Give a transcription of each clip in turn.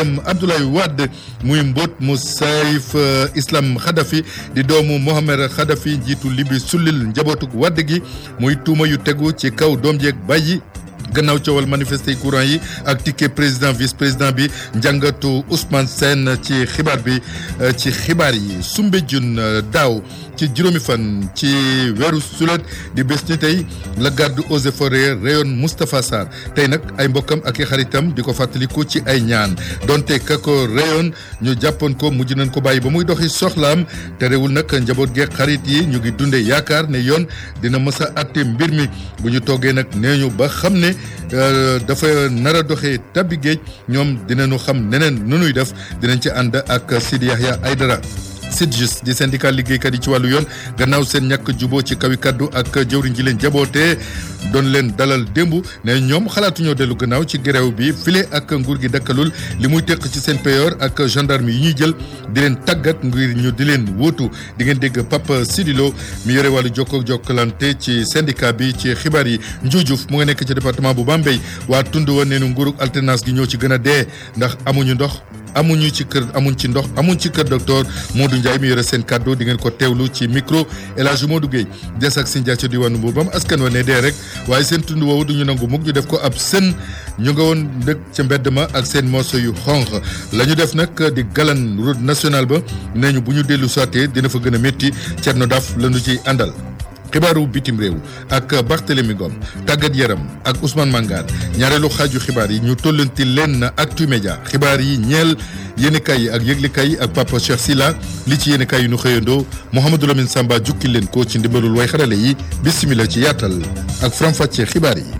baayam Abdoulaye Wade muy mbóot mu Saïf Islam Khadafi di doomu Mohamed Khadafi njiitu Libi sullil njabootuk Wade gi muy tuuma yu tegu ci kaw doom jeeg bàyyi gannaaw coowal manifester courant yi ak ticket président vice président bi njàngatu Ousmane Sène ci xibaar bi ci xibaar yi Soumbédioune daaw ci juróomi fan ci weeru sulet di bés ni tey la garde eaux et forêts rayon Moustapha Sarr tey nag ay mbokkam ak i xaritam di ko fàttaliku ci ay ñaan donte ka ko rayon ñu jàppoon ko mujj nañ ko bàyyi ba muy doxi soxlaam terewul nag njaboot geeg xarit yi ñu ngi dunde yaakaar ne yoon dina mës a àtte mbir mi bu ñu toogee nag nee ñu ba xam ne dafa nar a doxee tabbi géej ñoom dinañu xam neneen nu nuy def dinañ ci ànd ak Sidi Yahya Aydara SYTJUST di syndicat liggéeykat yi ci wàllu yoon gannaaw seen ñàkk juboo ci kawi kaddu ak jëwriñ ji leen jabootee doon leen dalal démb ne ñoom xalaatuñoo dellu gannaaw ci grève bi file ak nguur gi dakkalul li muy teq ci seen payoor ak gendarme yi ñuy jël di leen tàggat ngir ñu di leen wóotu di ngeen dégg Papa Sidilo mi yore wàllu jokko jokkalante ci syndicat bi ci xibaar yi Njuujuf mu nga nekk ci département bu Bambey waa tund wa neenu nguurug alternance gi ñoo ci gën a dee ndax amuñu ndox amuñu ci kër amuñ ci ndox amuñ ci kër docteur Modou Ndiaye mi yore seen kàddu di ngeen ko teewlu ci micro El Hadj Modou Gueye des ak Sindia ca diwaanu Mbour askan wa ne dee rek waaye seen tund woowu duñu nangu mukk ñu def ko ab sën ñu nga woon ndëkk ca mbedd ma ak seen morceau yu xonq la ñu def nag di galan route nationale ba nee ñu bu ñu dellu soité dina fa gën a métti Thierno Daf la ñu ciy àndal. xibaaru bitim réew ak Barthélémy Ngom tàggat yaram ak Ousmane Mangane ñaareelu xaaju xibaar yi ñu tollanti leen Actu Média xibaar yi ñeel yéenekaay yi ak yëglekaay yi ak Papa Cheikh Silla li ci yéenekaay yi nu xëyandoo Mouhamadou Lamine Samba jukki leen ko ci ndimbalul way xarale yi bismillah ci yaatal ak faram-fàccee xibaar yi.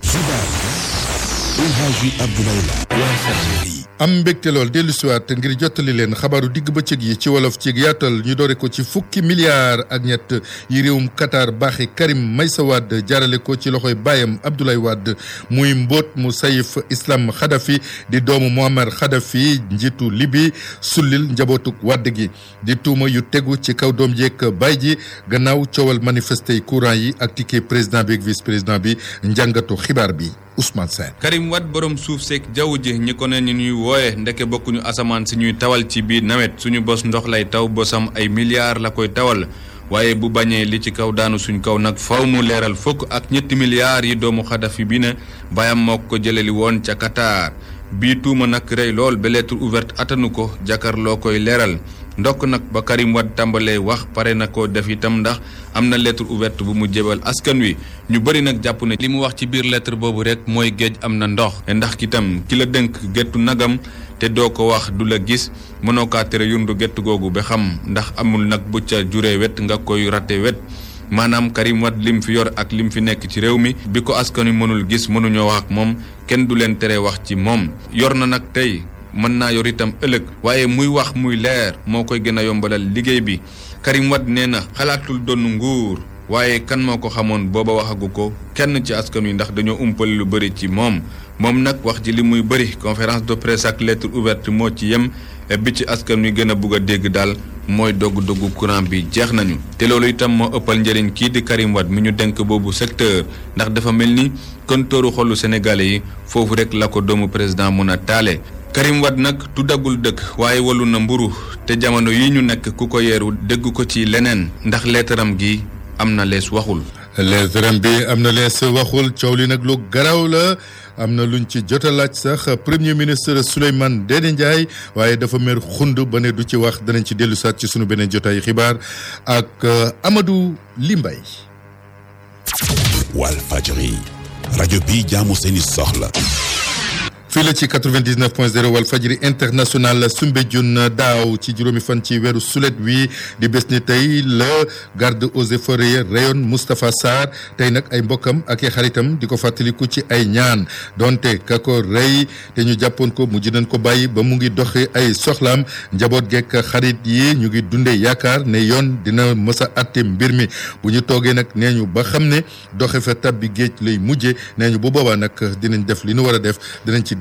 am mbégte lool dellu siwaat ngir jottali leen xabaaru digg bëccëg yi ci wolof ci yaatal ñu doore ko ci fukki milliards ak ñett yi réewum Qatar baaxi Karim Meïssa Wade jaarale ko ci loxoy baayam Abdoulaye Wade muy mbóot mu Saïf Islam Khadafi di doomu Muammar Khadafi njiitu Libi sullil njabootuk Wade gi di tuuma yu tegu ci kaw doom jeeg baay ji gannaaw coowal manifester courant yi ak ticket président bi ak vice président bi njàngatu xibaar bi Ousmane Sène Karim Wade borom suuf seeg jaww ji ñi ko ne ñu ñuy wooye ndeke bokkuñu asamaan si ñuy tawal ci biir nawet suñu bos ndox lay taw bosam ay milliards la koy tawal waaye bu bañee li ci kaw daanu suñ kaw nag faw mu leeral fukk ak ñetti milliards yi doomu Xadafi bi ne bayam moo ko jëleli woon ca Qatar bii tuuma nag rey lool ba lettre ouverte atanu ko jàkkaarloo koy leeral ndokk nag ba Karim Wade tàmbalee wax pare na ko def itam ndax am na lettre ouverte bu mu jébal askan wi ñu bëri nag jàpp ne li mu wax ci biir lettre boobu rek mooy géej am na ndox ndax kitam ki la dënk gettu nagam te doo ko wax du la gis mënoo kaa tere yundu gett googu ba xam ndax amul nag bu ca juree wet nga koy rate wet maanaam Karim Wade lim fi yor ak lim fi nekk ci réew mi bi ko askan wi mënul gis mënuñoo wax ak moom kenn du leen tere wax ci moom yor na nag tey mën naa yor itam ëllëg waaye muy wax muy leer moo koy gën a yombalal liggéey bi Karim Wade nee na xalaatul doon nguur waaye kan moo ko xamoon booba waxagu ko kenn ci askan wi ndax dañoo umpale lu bëri ci moom moom nag wax ji li muy bëri conférence de presse ak lettre ouverte moo ci yem bi ci askan wi gën a bugg a dégg daal mooy dogg-doggu courant bi jeex nañu te loolu itam moo ëppal njëriñ kii di Karim Wade mi ñu denk boobu secteur ndax dafa mel ni kontooru xolu sénégalais yi foofu rek la ko doomu président mun a taale Karim Wade nag tuddagul dëkk waaye walu na mburu te jamono yi ñu nekk ku ko yeeru dégg ko ci leneen ndax leetaram gi am na lees waxul leetaram bi am na lees waxul coow li nag lu garaw la am na luñ ci jot a laaj sax premier ministre Souleymane Ndéné Ndiaye waaye dafa mer xund ba ne du ci wax danañ ci dellu saat ci sunu beneen jotaay xibaar ak Amadou Limbay Walfadjri rajo bi jaamu seeni soxla fii la ci 99 point 0 wal fajri international Soumbédioune daaw ci juróomi fan ci weeru sulet wi di bés ni tey la garde eaux et forêts rayon Moustapha Sarr tey nag ay mbokkam ak i xaritam di ko fàttaliku ci ay ñaan donte ka ko rey te ñu jàppoon ko mujj nañ ko bàyyi ba mu ngi doxee ay soxlaam njaboot gekk xarit yi ñu ngi dundee yaakaar ne yoon dina mës a atte mbir mi bu ñu toogee nag nee ñu ba xam ne doxe fa tab bi géej lay mujje nee ñu bu boobaa nag dinañ def li ñu war a def dinañ ci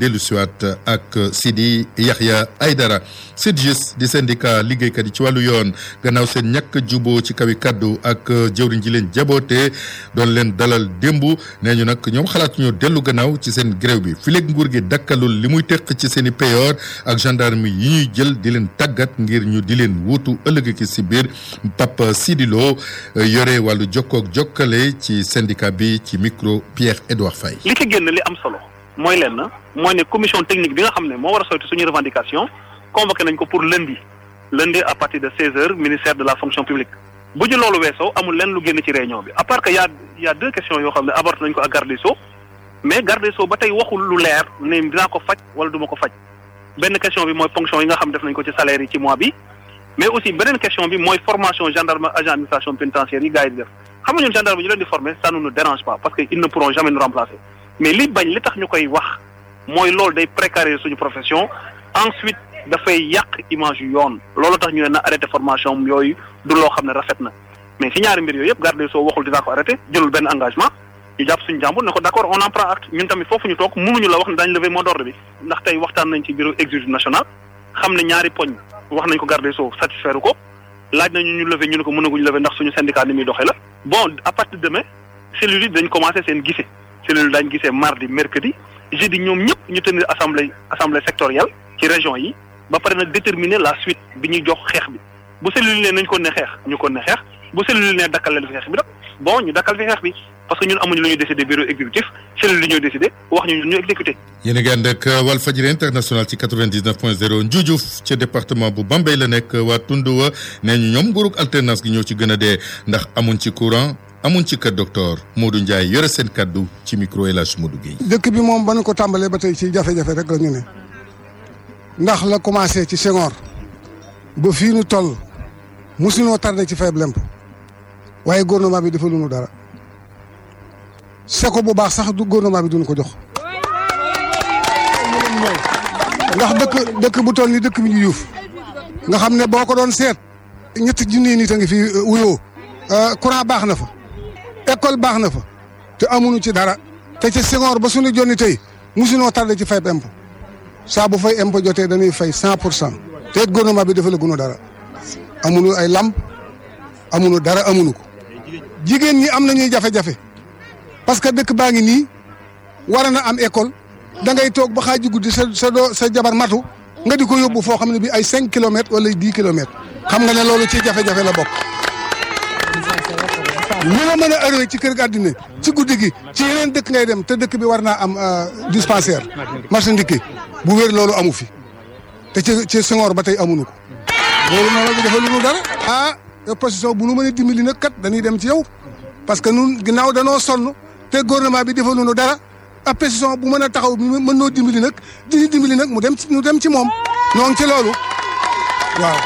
dellu siwaat ak Sidi Yahya Aydara SYTJUST di syndicat liggéeykat yi ci wàllu yoon gannaaw seen ñàkk juboo ci kawi kaddu ak jëwriñ ji leen jaboote doon leen dalal démb nee ñu nag ñoom xalaat ñu dellu gannaaw ci seen grève bi fileeg nguur gi dakkalul li muy teq ci seen i payoor ak gendarme yi ñuy jël di leen tàggat ngir ñu di leen wuutu ëllëg ki si biir Papa Sidi Lo yore wàllu jokkook jokkale ci syndicat bi ci micro Pierre Edouard Faye li ci génn li am solo mooy leen na mooy ne commission technique bi nga xam ne moo war a sotti suñu revendication convoqué nañ ko pour lundi lundi à partir de 16 heures ministère de la fonction publique bu ñu loolu weesoo amul lenn lu génn ci réunion bi à part que y a y a deux questions yoo xam ne abordé nañ ko ak garde des Sceaux mais garde des Sceaux ba tey waxul lu leer ne dinaa ko faj wala du ma ko faj benn question bi mooy ponction yi nga xam def nañ ko ci salaire yi ci mois bi mais aussi beneen question bi mooy formation gendarme agent administration pénitentiaire yi gars yi di def xam nga ñun gendarme ñu leen di former ça ne nous dérange pas parce que ils ne pourront jamais nous remplacer mais li bañ li tax ñu koy wax mooy loolu day précariser suñu profession ensuite dafay yàq image yu yoon loolu tax ñu ne na arrêté formation yooyu du loo xam ne rafet na mais si ñaari mbir yooyu yëpp garde des Sceaux waxul dinaa ko arrêté jëlul benn engagement ñu jàpp suñu jàmbur ne ko d' accord on en prend acte ñun tamit foofu ñu toog mënuñu la wax ne daañu lever mot d'ordre bi ndax tey waxtaan nañ ci bureau exécutif national xam ne ñaari poñ wax nañ ko garde des Sceaux satisfaire ko laaj nañu ñu lever ñu ne ko mënaguñu lever ndax suñu syndicat ni muy doxee la bon à partir de demain cellules yi dañ commencé seen gisee cellules daañu gisee mardi mercredi jeudi ñoom ñëpp ñu tenir assemblée assemblée sectorielle ci région yi ba pare nag déterminer la suite bi ñuy jox xeex bi bu cellule ne nañ ko ne xeex ñu ko ne xeex bu cellule ne dakkal leen fi xeex bi nag bon ñu dakkal fi xeex bi parce que ñun amuñu lu ñuy décider bureau exécutif cellule li ñooy décider wax ñu ñu exécuté. yéen a ngi ànd ak Walfadjri international ci 99 point 0 Ndioudiouf ca département bu Bambey la nekk waa Tunduwa nee ñu ñoom nguurug alternance gi ñoo ci gën a dee ndax amuñ ci courant amuñ ci kër docteur Modou Ndiaye yore seen kaddu ci micro El Hadj Modou Guèye. dëkk bi moom ba nu ko tàmbalee ba tey ci jafe-jafe rek la ñu ne ndax la commencé ci Senghor ba fii nu toll mosuñoo tardé ci faible impôt waaye gouvernement bi dafa lu nu dara seko bu baax sax du gouvernement bi duñu ko jox ndax dëkk dëkk bu toll ni dëkk bi ñu yuuf nga xam ne boo ko doon seet ñetti junni nit a ngi fi wuyoo courant baax na fa école baax na fa te amuñu ci dara te ci Senghor ba suñu jonni tey mosuñoo tardé ci fay impôt saa bu fay impôt jotee dañuy fay cent pour cent te it gouvernement bi dafa la gunu dara amuñu ay lamp amuñu dara amuñu ko jigéen ñi am nañuy jafe-jafe parce que dëkk baa ngi nii war na am école da ngay toog ba xaaju guddi sa sa doo sa jabar matu nga di ko yóbbu foo xam ne bi ay cinq kilomètres wala dix kilomètres xam nga ne loolu ci jafe-jafe la bokk lu la mën a ëree ci kër gi àddina ci guddi gi ci yeneen dëkk ngay dem te dëkk bi war naa am dispensaire marché ndikki bu wér loolu amu fi te ci ci Senghor ba tey amuñu ko loolu noonu la dafa lu nu dara ah opposition bu nu mën a dimbali nag kat dañuy dem ci yow parce que nun ginnaaw danoo sonn te gouvernement bi defalu nu dara opposition bu mën a taxaw bi mën noo dimbali nag di dimbali nag mu dem ci mu dem ci moom ñoo ngi ci loolu waaw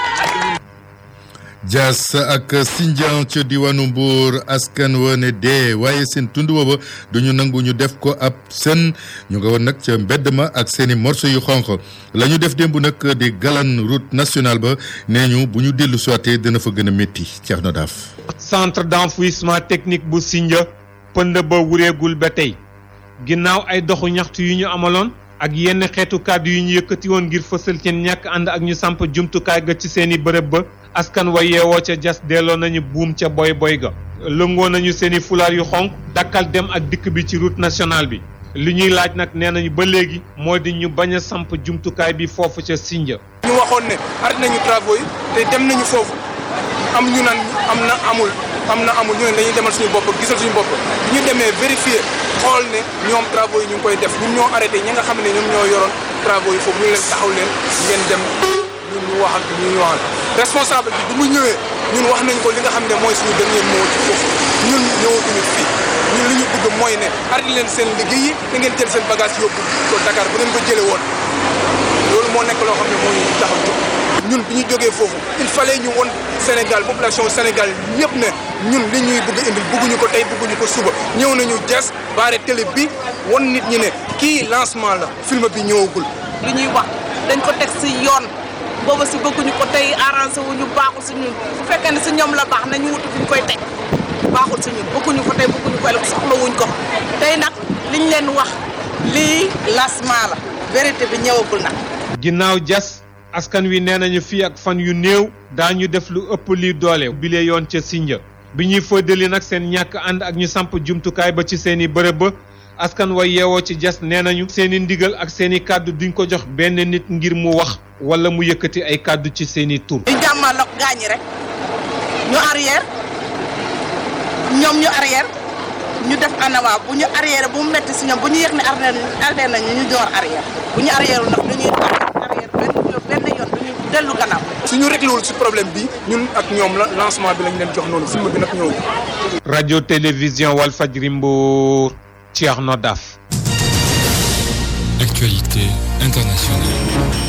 Dias ak Sindian ca diwaanu Mbour askan wa ne dee waaye seen tund booba duñu nangu ñu def ko ab sën ñu nga woon nag ca mbedd ma ak seeni morceau yu xonq la ñu def démb nag di galan route nationale ba nee ñu bu ñu dellu soité dina fa gën a métti Thierno Daaf centre d'enfouissement technique bu Sindia pënd ba wureegul ba tey ginnaaw ay doxu ñaxtu yu ñu amaloon ak yenn xeetu kàddu yu ñu yëkkati woon ngir fësal seen ñàkk ànd ak ñu samp jumtukaay ga ci seeni bërëb ba askan wa yeewoo ca jas delloo nañu buum ca boy boy ga lëngoo nañu seeni fulaar yu xonk dakkal dem ak dikk bi ci route nationale bi li ñuy laaj nag nee nañu ba léegi moo di ñu bañ a samp jumtukaay bi foofu ca Sindia ñu waxoon ne arrêté nañu travaux yi te dem nañu foofu am ñu naan am na amul am na amul ñu ne dañuy demal suñu bopp gisal suñu bopp bi ñu demee vérifier xool ne ñoom travaux yi ñu ngi koy def ñun ñoo arrêté ñi nga xam ne ñoom ñoo yoroon travaux yi foofu ñu leen taxaw leen ngeen dem ñun ñu wax ak ñu ñu waxal responsable bi bi mu ñëwee ñun wax nañ ko li nga xam ne mooy suñu dernier mot ci foofu ñun ñëwatuñu fii ñun li ñu bëgg mooy ne arrêté leen seen liggéey yi da ngeen jël seen bagage yóbbu ko Dakar bu ngeen ko jëlee woon loolu moo nekk loo xam ne moo ñu taxaw jóg ñun bi ñu jógee foofu il fallait ñu won Sénégal population Sénégal ñëpp ne ñun li ñuy bëgg indil bëgguñu ko tey bëgguñu ko suba ñëw nañu jas baare télé bi won nit ñi ne kii lancement la film bi ñëwagul. li ñuy wax dañ ko teg si yoon booba si bëgguñu ko tey arrangé wu ñu baaxul si ñun bu fekkee ne si ñoom la baax nañu wutu fi ñu koy teg baaxul si ñun bëgguñu ko tey bëgguñu ko ëllëg soxla wuñ ko tey nag liñ leen wax lii lancement la vérité bi ñëwagul nag. ginnaaw jas askan wi nee nañu fii ak fan yu néew daañu def lu ëpp lii doole bile yoon ca Sinja bi ñuy fëddali nag seen ñàkk ànd ak ñu samp jumtukaay ba ci seen i bërëb ba askan wa yeewoo ci jas nee nañu seen i ndigal ak seen i kàddu duñ ko jox benn nit ngir mu wax wala mu yëkkati ay kàddu ci seen i tur. ñu jàmmaloog gaañi rek ñu arrière ñoom ñu arrière ñu def anawaa bu ñu arrière bu mu metti si ñoom bu ñu yëg ne arrière nañu ñu door arrière bu ñu arrière ndax dañuy arrière benn benn yoon du ñu dellu gannaaw. suñu réglé wul si problème bi ñun ak ñoom la lancement bi lañ leen jox noonu film bi nag ñëw. rajo télévision Walfadjri Mbour Thierno Daf. Actualité internationale.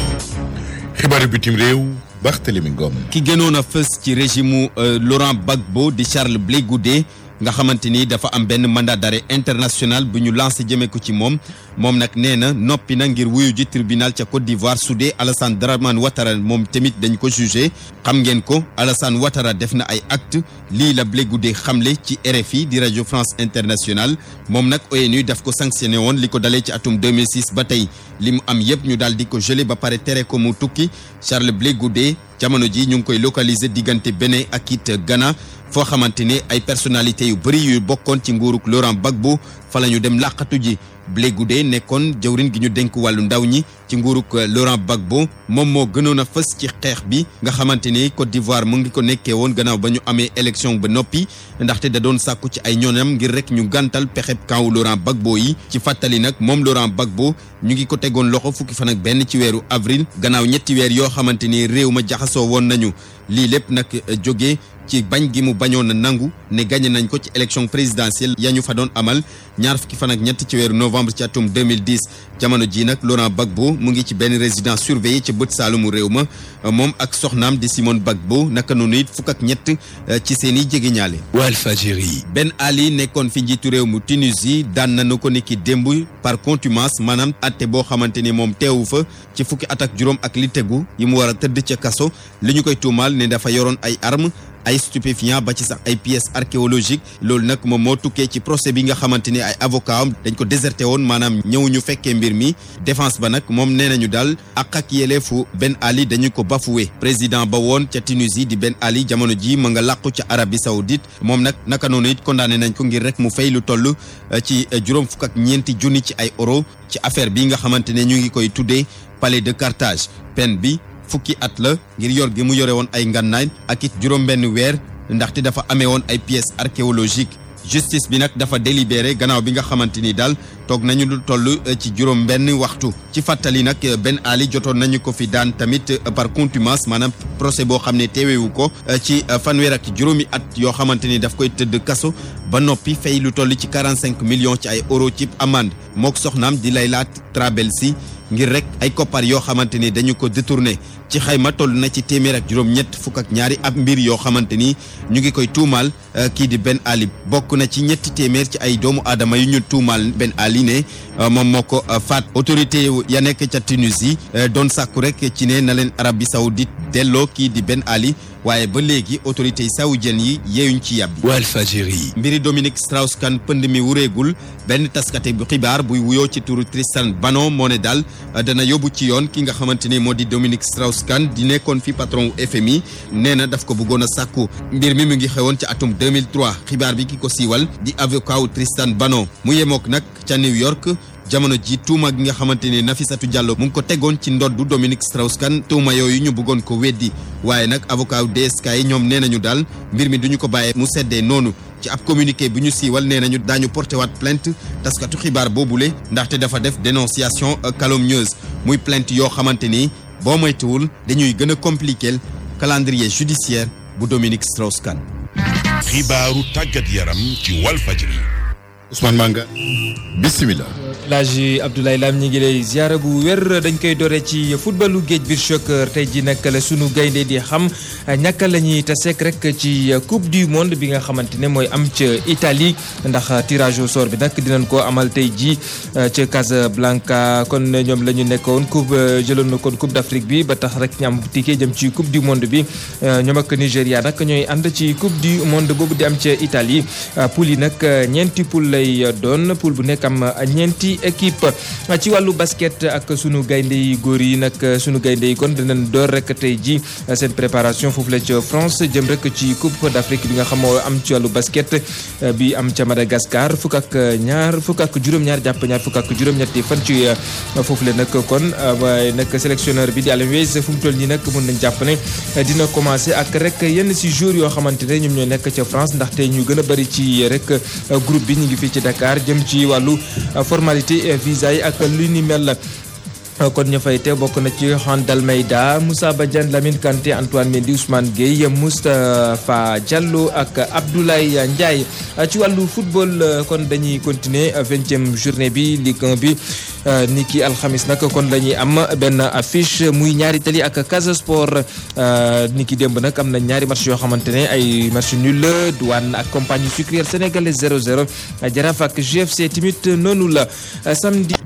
xibaaru bitim réew Barthélémy Ngom. ki gënoon a fës ci régime Laurent Gbagbo di Charles Blé Goudé nga xamante ni dafa am benn mandat d'arrêt international bu ñu lancé jëmee ko ci moom moom nag nee na noppi na ngir wuyu ji tribunal ca Côte d'Ivoire su dee Alassane Dramane Ouattara moom tamit dañ ko jugé xam ngeen ko Alassane Ouattara def na ay acte lii la Blé Goudé xamle ci RFI di rajo France Internationale moom nag ONU daf ko sanctionné woon li ko dalee ci atum 2006 ba tey li mu am yëpp ñu daal di ko gelé ba pare tere ko mu tukki Charles Blé Goudé jamono ji ñu ngi koy localiser diggante Bénin ak it Ghana foo xamante ne ay personnalités yu bëri yu bokkoon ci nguuruk Laurent Gbagbo fa la ñu dem làqatu ji Blé Goudé nekkoon jawrin gi ñu dénk wàllu ndaw ñi ci nguuruk Laurent Gbagbo moom moo gënoon a fës ci xeex bi nga xamante ni Côte d'Ivoire mu ngi ko nekkee woon gannaaw ba ñu amee élection ba noppi ndaxte da doon sàkku ci ay ñoonam ngir rek ñu gàntal pexeb kaw Laurent Gbagbo yi ci fàttali nag moom Laurent Gbagbo ñu ngi ko tegoon loxo fukki fan ak benn ci weeru avril gannaaw ñetti weer yoo xamante ni réew ma jaxasoo woon nañu lii lépp nag jógee ci bañ gi mu bañoon a nangu ne gagné nañ ko ci élection présidentielle ya ñu fa doon amal ñaar fukki fan ak ñett ci weeru novembre ci atum 2010 jamono ji nag Laurent Gbagbo mu ngi ci benn résidence surveillée ci bët saalumu réew ma moom ak soxnaam di Simone Gbagbo naka noonu it fukk ak ñett ci seen i jegeñaale. Walfadjri. Ben Ali nekkoon fi njiitu réew mu Tunisie daan nañu ko niki démb par contumace maanaam atte boo xamante ni moom teewu fa ci fukki at ak juróom ak li tegu yi mu war a tëdd ca kaso li ñu koy tuumaal ne dafa yoroon ay armes. ay stupéfiant ba ci sax ay pièces archéologiques loolu nag moom moo tukkee ci procès bi nga xamante ni ay avocat am dañ ko déserté woon maanaam ñëwuñu fekkee mbir mi défense ba nag moom nee nañu daal ak ak yeleefu Ben Ali dañu ko bafoué président ba woon ca Tunisie di Ben Ali jamono ji ma nga làqu ca Arabie Saoudite moom nag naka noonu it condamné nañ ko ngir rek mu fay lu toll ci juróom fukk ak ñeenti junni ci ay euro ci affaire bi nga xamante ne ñu ngi koy tuddee palais de Carthage peine bi fukki at la ngir yor gi mu yore woon ay ngànnaay ak it juróom-benn weer ndaxte dafa amee woon ay pièces archéologiques justice bi nag dafa délibéré gannaaw bi nga xamante ni daal toog nañu lu toll ci juróom-benn waxtu ci fàttali nag Ben Ali jotoon nañu ko fi daan tamit par contumace maanaam procès boo xam ne teewewu ko ci fanweer ak juróomi at yoo xamante ni daf koy tëdd kaso ba noppi fay lu toll ci 45 millions ci ay euro ci amende mook soxnaam di Layla Trabelsi ngir rek ay koppar yoo xamante ni dañu ko détourné ci xayma toll na ci téeméer ak juróom-ñett fukk ak ñaari ab mbir yoo xamante ni ñu ngi koy tuumaal kii di Ben Ali bokk na ci ñetti téeméer ci ay doomu aadama yu ñu tuumaal Ben Ali ne moom moo ko faat autorité ya nekk ca Tunisie doon sàkku rek ci ne na leen Arabie Saoudite delloo kii di Ben Ali waaye ba léegi autorité yi saoudienne yi yeeyuñ ci yàbbi Walfadjri. mbiri Dominique Strauss-Kahn pënd mi wureegul benn taskate bu xibaar buy wuyoo ci turu Tristan Banon moo ne daal dana yóbbu ci yoon ki nga xamante ne moo di Dominique Strauss-Kahn di nekkoon fi patron wu FMI nee na daf ko bëggoon a sàkku mbir mi mu ngi xewoon ci atum 2003 xibaar bi ki ko siiwal di avocat wu Tristan Banon mu yemook nag ca New York jamono ji tuuma gi nga xamante ne Nafissatou Diallo mu ngi ko tegoon ci ndoddu Dominique Strauss-Kahn tuuma yooyu ñu bëggoon ko weddi waaye nag avocat wu DSK yi ñoom nee nañu daal mbir mi duñu ko bàyyee mu seddee noonu ci ab communiqué bu ñu siiwal nee nañu daañu porté waat plainte taskatu xibaar boobule ndaxte dafa def dénonciation calomnieuse muy plainte yoo xamante ni boo moytuwul dañuy gën a compliquer calendrier judiciaire bu Dominique Strauss-Kahn. xibaaru tàggat yaram ci Walfadjri. Ousmane Manga bisimilah. Laaji Abdoulaye Lam ñi ngi lay ziara bu wér dañ koy dore ci footballu géej biir choc tey ji nag la sunu gaynde di xam ñàkk la ñuy taseek rek ci coupe du monde bi nga xamante ne mooy am ca Italie ndax tirage au sort bi nag dinañ ko amal tey ji ca Casablanca kon ñoom la ñu nekkoon coupe jëloon na kon coupe d'Afrique bi ba tax rek ñu am ticket jëm ci coupe du monde bi ñoom ak Nigéria nag ñooy ànd ci coupe du monde boobu di am ca Italie poule yi nag ñeenti poule lay doon poule bu nekk am ñeenti ñetti équipe ci wàllu basket ak sunu gaynde yi góor yi nag sunu gaynde yi kon dinañ door rek tey ji seen préparation foofu la ca France jëm rek ci coupe d'Afrique bi nga xam moo am ci wàllu basket bi am ca Madagascar fukk ak ñaar fukk ak juróom-ñaar jàpp ñaar fukk ak juróom-ñetti fan ci foofu la nag kon waaye nag sélectionneur bi di Aliou Weis fu mu toll nii nag mën nañ jàpp ne dina commencé ak rek yenn si joueurs yoo xamante ne ñoom ñoo nekk ca France ndaxte ñu gën a bëri ci rek groupe bi ñu ngi fii ci Dakar jëm ci wàllu formalité visa yi ak lu ni mel. kon ñu fay te bokk na ci Juan Dalmeida Moussa Badiane Lamine Kanté Antoine Mendy Ousmane Gueye Moustapha Diallo ak Abdoulaye Ndiaye ci wàllu football kon dañuy continuer vingtième journée bi Ligue 1 bi ni ki alxamis nag kon dañuy am benn affiche muy ñaari tali ak Casa Sport ni ki démb nag am na ñaari match yoo xamante ne ay match nul Douane ak compagnie sucrière sénégalaise 0-0 Jaraaf ak GFC tamit noonu la samedi